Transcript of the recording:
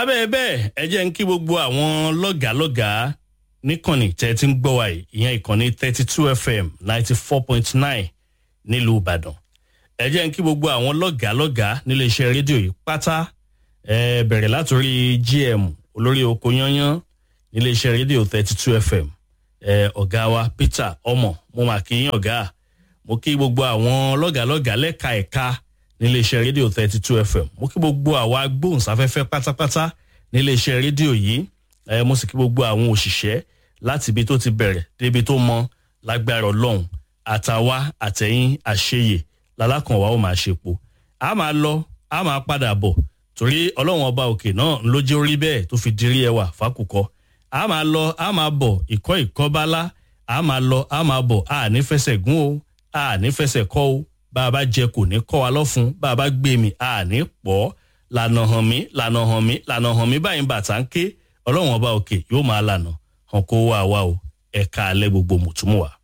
lábẹ́ bẹ́ẹ̀ ẹ jẹ́ ń kí gbogbo àwọn lọ́gàálọ́gàá níkànnì tẹ́ ti ń gbọ́ wa yìí ìyẹn ìkànnì thirty two fm ninety four point nine nílùú ìbàdàn ẹ jẹ́ ń kí gbogbo àwọn lọ́gàálọ́gàá nílé iṣẹ́ rédíò yìí pátá ẹ bẹ̀rẹ̀ látòrí gm olórí oko yányán nílé iṣẹ́ rédíò thirty two fm ẹ ọ̀gá wa peter ọmọ mo mà kí yín ọ̀gá mo kí gbogbo àwọn lọ́gàálọ́gàá lẹ́ka ẹ̀ka nílé iṣẹ́ rédíò thirty two fm mo kí gbogbo àwa agbóhùnsáfẹ́fẹ́ pátápátá nílé iṣẹ́ rédíò yìí ẹ mo sì kí gbogbo àwọn òṣìṣẹ́ láti ibi tó ti bẹ̀rẹ̀ débi tó mọ lágbára ọlọ́run àtàwa àtẹ̀yìn àṣeyè lálákànwá ó máa ṣepo a máa lọ a máa padà bọ̀ torí ọlọ́run ọba òkè náà ló jẹ́ orí bẹ́ẹ̀ tó fi dirí ẹwà fákùkọ a máa lọ a máa bọ̀ ìkọ́ ìkọ́bálá a máa lọ a máa bọ̀ a ní fẹsẹ̀ gún o a ní fẹsẹ̀ kọ́ o bá a bá jẹ kò ní kọ́ wa lọ́fun bá a bá gbé mi a ní pọ̀ lànà hàn mí lànà hàn mí lànà hàn mí báyìí bàtà ń ké ọlọ́run ọba òkè yóò máa lànà hàn kó wá wa o ẹ̀ka alẹ́ gbogbo mùtúmùwà.